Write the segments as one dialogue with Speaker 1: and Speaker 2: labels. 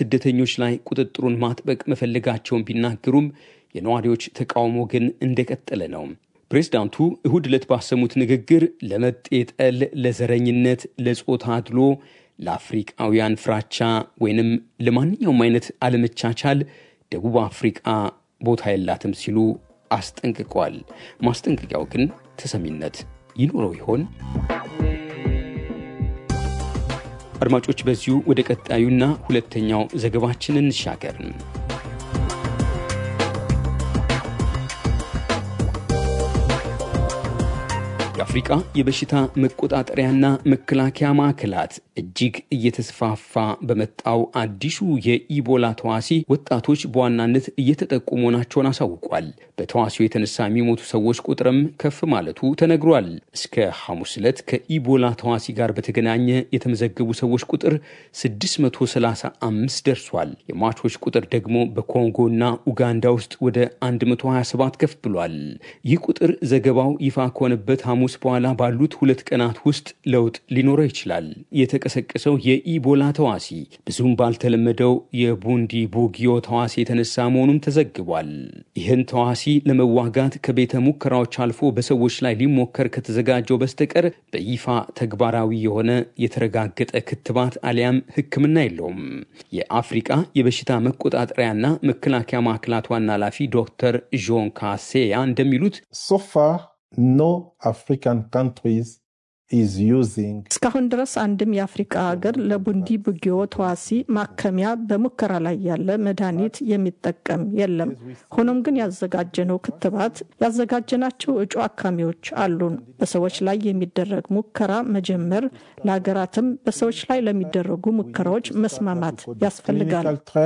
Speaker 1: ስደተኞች ላይ ቁጥጥሩን ማጥበቅ መፈለጋቸውን ቢናገሩም የነዋሪዎች ተቃውሞ ግን እንደቀጠለ ነው። ፕሬዝዳንቱ እሁድ ዕለት ባሰሙት ንግግር ለመጤ ጠል፣ ለዘረኝነት፣ ለጾታ አድሎ፣ ለአፍሪቃውያን ፍራቻ ወይንም ለማንኛውም አይነት አለመቻቻል ደቡብ አፍሪቃ ቦታ የላትም ሲሉ አስጠንቅቀዋል። ማስጠንቀቂያው ግን ተሰሚነት ይኖረው ይሆን? አድማጮች፣ በዚሁ ወደ ቀጣዩና ሁለተኛው ዘገባችን እንሻገር። የአፍሪቃ የበሽታ መቆጣጠሪያና መከላከያ ማዕከላት እጅግ እየተስፋፋ በመጣው አዲሱ የኢቦላ ተዋሲ ወጣቶች በዋናነት እየተጠቁ መሆናቸውን አሳውቋል። በተዋሲው የተነሳ የሚሞቱ ሰዎች ቁጥርም ከፍ ማለቱ ተነግሯል። እስከ ሐሙስ ዕለት ከኢቦላ ተዋሲ ጋር በተገናኘ የተመዘገቡ ሰዎች ቁጥር 635 ደርሷል። የሟቾች ቁጥር ደግሞ በኮንጎና ኡጋንዳ ውስጥ ወደ 127 ከፍ ብሏል። ይህ ቁጥር ዘገባው ይፋ ከሆነበት ሐሙስ በኋላ ባሉት ሁለት ቀናት ውስጥ ለውጥ ሊኖረው ይችላል። የተቀሰቀሰው የኢቦላ ተዋሲ ብዙም ባልተለመደው የቡንዲ ቡጊዮ ተዋሲ የተነሳ መሆኑም ተዘግቧል። ይህን ተዋሲ ለመዋጋት ከቤተ ሙከራዎች አልፎ በሰዎች ላይ ሊሞከር ከተዘጋጀው በስተቀር በይፋ ተግባራዊ የሆነ የተረጋገጠ ክትባት አሊያም ሕክምና የለውም። የአፍሪቃ የበሽታ መቆጣጠሪያና መከላከያ ማዕከላት ዋና ኃላፊ ዶክተር ዦን ካሴያ እንደሚሉት
Speaker 2: ሶፋ ኖ አፍሪካን ካንትሪስ ኢዝ ዩዚንግ
Speaker 3: እስካሁን ድረስ አንድም የአፍሪቃ ሀገር ለቡንዲ ቡጊዮ ተዋሲ ማከሚያ በሙከራ ላይ ያለ መድኃኒት የሚጠቀም የለም። ሆኖም ግን ያዘጋጀነው ክትባት ያዘጋጀናቸው እጩ አካሚዎች አሉን። በሰዎች ላይ የሚደረግ ሙከራ መጀመር፣ ለሀገራትም በሰዎች ላይ ለሚደረጉ ሙከራዎች መስማማት ያስፈልጋል።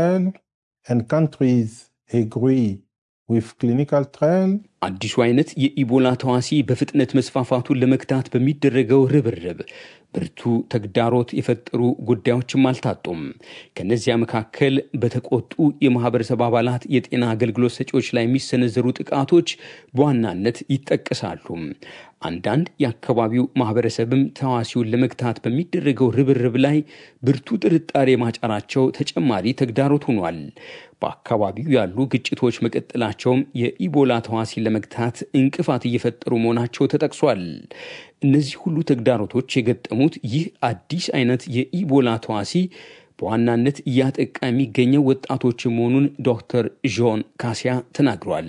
Speaker 1: አዲሱ አይነት የኢቦላ ተዋሲ በፍጥነት መስፋፋቱን ለመግታት በሚደረገው ርብርብ ብርቱ ተግዳሮት የፈጠሩ ጉዳዮችም አልታጡም። ከእነዚያ መካከል በተቆጡ የማህበረሰብ አባላት የጤና አገልግሎት ሰጪዎች ላይ የሚሰነዘሩ ጥቃቶች በዋናነት ይጠቀሳሉ። አንዳንድ የአካባቢው ማህበረሰብም ተዋሲውን ለመግታት በሚደረገው ርብርብ ላይ ብርቱ ጥርጣሬ ማጫራቸው ተጨማሪ ተግዳሮት ሆኗል። በአካባቢው ያሉ ግጭቶች መቀጠላቸውም የኢቦላ ተዋሲን ለመግታት እንቅፋት እየፈጠሩ መሆናቸው ተጠቅሷል። እነዚህ ሁሉ ተግዳሮቶች የገጠሙት ይህ አዲስ አይነት የኢቦላ ተዋሲ በዋናነት እያጠቃ የሚገኘው ወጣቶች መሆኑን ዶክተር ዦን ካሲያ ተናግሯል።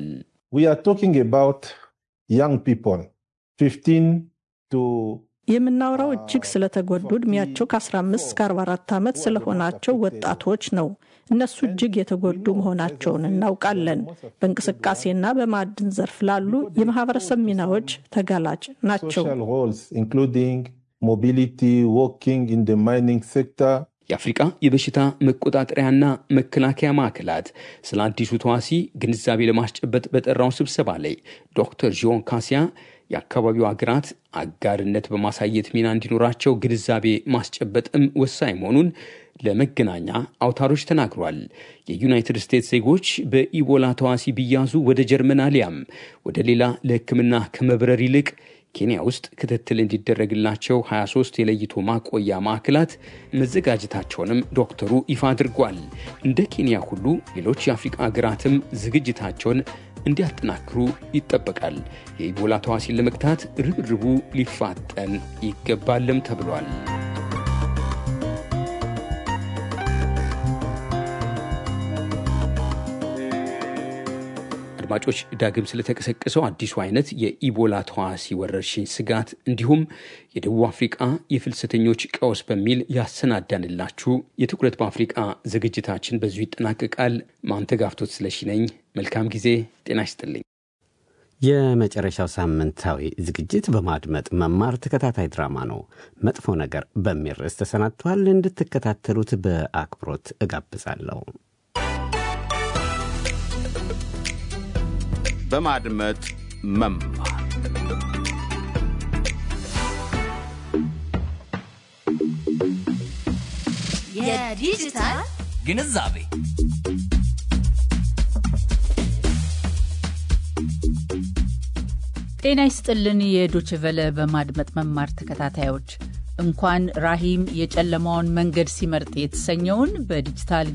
Speaker 3: የምናወራው እጅግ ስለተጎዱ ዕድሜያቸው ከ15 እስከ 44 ዓመት ስለሆናቸው ወጣቶች ነው። እነሱ እጅግ የተጎዱ መሆናቸውን እናውቃለን። በእንቅስቃሴና በማዕድን ዘርፍ ላሉ የማህበረሰብ ሚናዎች ተጋላጭ ናቸው።
Speaker 1: የአፍሪቃ የበሽታ መቆጣጠሪያና መከላከያ ማዕከላት ስለ አዲሱ ተዋሲ ግንዛቤ ለማስጨበጥ በጠራው ስብሰባ ላይ ዶክተር ዦን ካሲያ የአካባቢው ሀገራት አጋርነት በማሳየት ሚና እንዲኖራቸው ግንዛቤ ማስጨበጥም ወሳኝ መሆኑን ለመገናኛ አውታሮች ተናግሯል። የዩናይትድ ስቴትስ ዜጎች በኢቦላ ተዋሲ ቢያዙ ወደ ጀርመን አሊያም ወደ ሌላ ለሕክምና ከመብረር ይልቅ ኬንያ ውስጥ ክትትል እንዲደረግላቸው 23 የለይቶ ማቆያ ማዕከላት መዘጋጀታቸውንም ዶክተሩ ይፋ አድርጓል። እንደ ኬንያ ሁሉ ሌሎች የአፍሪቃ ሀገራትም ዝግጅታቸውን እንዲያጠናክሩ ይጠበቃል። የኢቦላ ተዋሲን ለመግታት ርብርቡ ሊፋጠን ይገባልም ተብሏል። አድማጮች ዳግም ስለተቀሰቀሰው አዲሱ አይነት የኢቦላ ተዋሲ ወረርሽኝ ስጋት እንዲሁም የደቡብ አፍሪቃ የፍልሰተኞች ቀውስ በሚል ያሰናዳንላችሁ የትኩረት በአፍሪቃ ዝግጅታችን በዚሁ ይጠናቀቃል። ማንተጋፍቶት ስለሺ ነኝ። መልካም ጊዜ። ጤና ይስጥልኝ።
Speaker 4: የመጨረሻው ሳምንታዊ ዝግጅት በማድመጥ መማር ተከታታይ ድራማ ነው። መጥፎ ነገር በሚል ርዕስ ተሰናድተዋል። እንድትከታተሉት በአክብሮት እጋብዛለሁ።
Speaker 5: በማድመጥ መማር
Speaker 6: የዲጂታል
Speaker 7: ግንዛቤ
Speaker 6: ጤና ይስጥልን። የዶችቨለ በማድመጥ መማር ተከታታዮች እንኳን ራሂም የጨለማውን መንገድ ሲመርጥ የተሰኘውን በዲጂታል